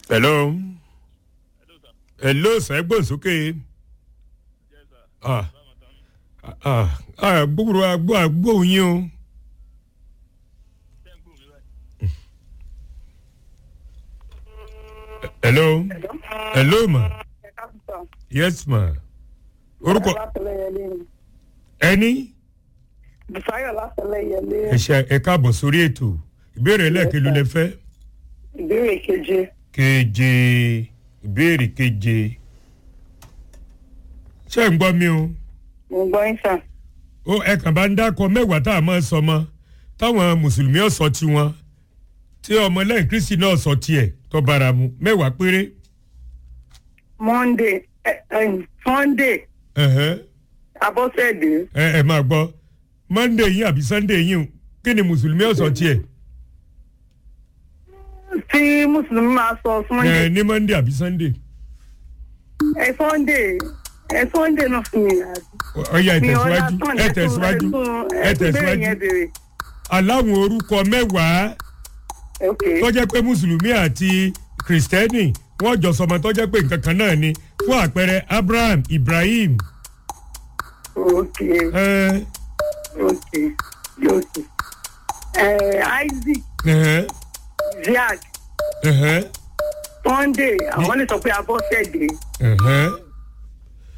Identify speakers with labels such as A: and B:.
A: hello hello sir gbọ́n sókè ah ah ah gbúgbúrú agbó agbó yín o. hello hello ma yes ma orúkọ ẹni
B: Bùsáyọ̀ látọ̀lẹ́yẹlé
A: ẹ ṣe ẹ káàbọ̀ sórí ètò ìbéèrè lẹ́ẹ̀kẹ́ ló lẹ fẹ́
B: ìbéèrè keje.
A: keje ìbéèrè keje ṣé ń gbọ́ mi o
B: Mo gbọ́ yín sà.
A: ó ẹ kàn bá ń dákọ mẹ́wàá tá a máa sọ mọ́ táwọn mùsùlùmí ọ̀sọ́ tiwọn tí ọmọ lẹ́yìn kristi náà sọ tiẹ̀ tó bára mu mẹ́wàá péré.
B: Monday ẹ ẹ Sunday
A: ẹ̀hẹ́.
B: Abọ́sẹ̀dé
A: ẹ ẹ máa gbọ́ monday yín àbí sunday yín o kí ni mùsùlùmí ọ̀sọ́ tiẹ̀
B: tí Mùsùlùmí máa sọ
A: ẹ
B: Sunday
A: ní monday àbí sunday
B: ẹ Sunday ẹ Sunday náà fún mi.
A: ọ̀ya ẹ
B: Mi ò
A: tẹ̀síwájú
B: understand,
A: ẹ
B: tún-
A: tẹ̀síwájú
B: tún-
A: ẹ
B: tún béèrè
A: tẹ̀síwájú
B: yẹn béèrè.
A: aláwọn orúkọ mẹ́wàá
B: Ok
A: tó jẹ́ pé mùsùlùmí àti kìrìsìtẹ́nì wọ́n jọ sọmọ tó jẹ́ pé nǹkan kan náà ni fún àpẹẹrẹ abraham ibrahim
B: ok
A: ẹ
B: ok ok. Ẹ Isaac
A: ẹhẹ́,
B: Ziad
A: ẹhẹ́,
B: Sunday àwọn lè sọ pé Abọ́sẹ̀dé
A: ẹhẹ́.